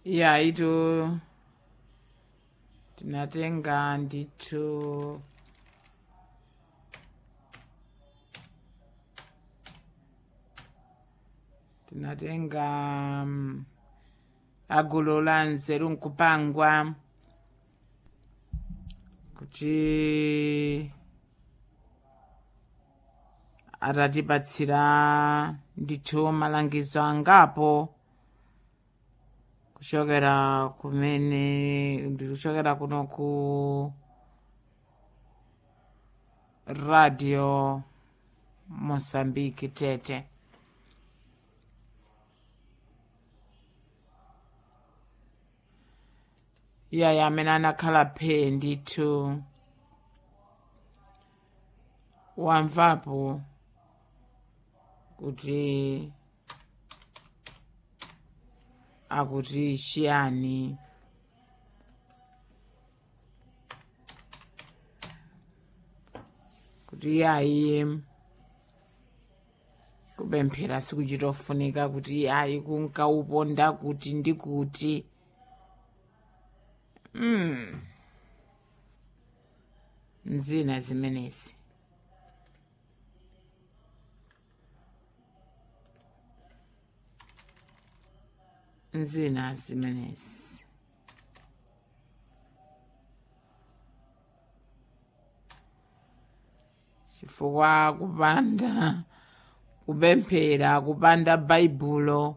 iya itu tinatenga ndithu tinatenga um, agulu la nzeru nkupangwa kuti atatipatsira ndithu malangizo angapo kuchokera kumene ndikuchokera kuno ku radio mosambiki tete iyayi amene anakhala phe ndithu wamvapo kuti akuti chiyani kuti iyayi kupemphera sikuchitofunika kuti iyayi kunkauponda kuti ndi kuti mm. nzina zimenezi nzina zimenezi chifukwa kupanda kupemphera kupanda baibulo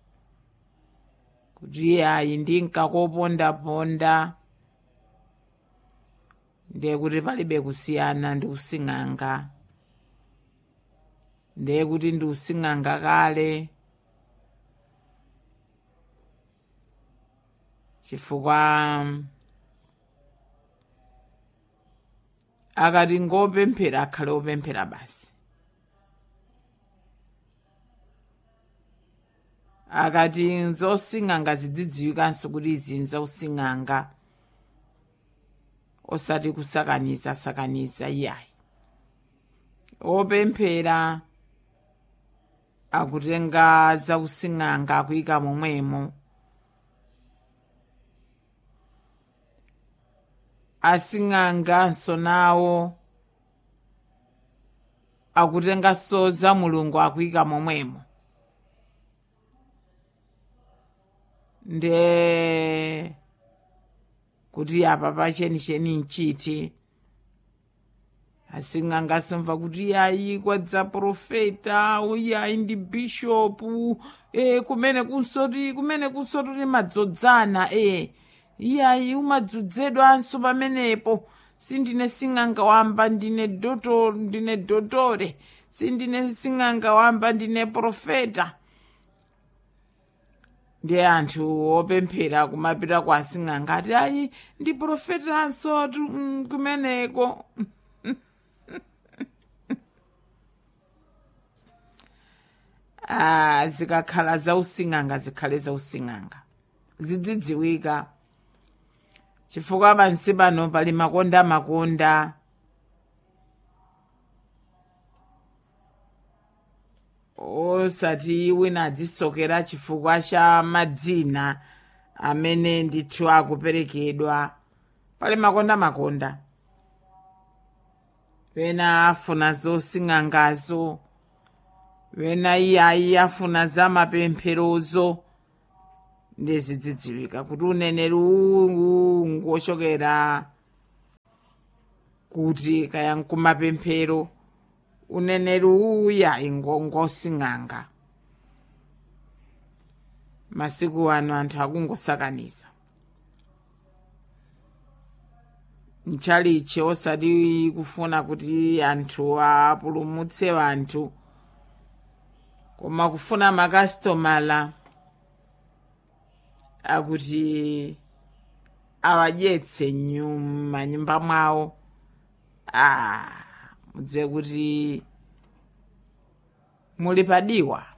kuti ayi ndinkakopondaponda ndiye kuti palibe kusiyana ndi using'anga ndiye kuti ndi using'anga kale chifukwa akati ngopemphera akhale opemphera basi akati nzosing'anga zidzidziwikanso kuti izi nzausing'anga osati kusakaniza sakaniza iyayi opemphera akutenga zausing'anga akuyika momwemo asing'anganso nawo akutenganso za mulungu akuyika momwemo nde kuti apa pachenicheni nchiti asing'anganso mva kuti yayi kwadza profeta uyayi ndi bishopu e, kumene kunsoti kumene kunsoti madzodzana e iyayi umadzozedwanso pamenepo sindine sing'anga wamba ndine doto ndine dotore sindine sing'anga wamba ndine profeta ndiye anthu opemphera kumapita kwa asing'anga ati ayi ndi profetanso tu- mm, kumeneko ah, zikakhala zausing'anga zikhale zausing'anga zidzidziwika chifukwa pansi pano pali makonda makonda osati wina adzisokera chifukwa cha madzina amene ndithu akuperekedwa pali makonda makonda wena afuna zosing'angazo wena iyayi afuna za mapempherozo ndizidzidziwika kuti uneneri uwu ngochokera kuti kaya nkumapemphero uneneri uya ingongosing'anga masiku ano anthu akungosakaniza mchalichi osati kufuna kuti anthu apulumutse anthu koma kufuna makasitomala akuti awadyetse manyumba mwawo ah, mudziwe kuti muli padiwa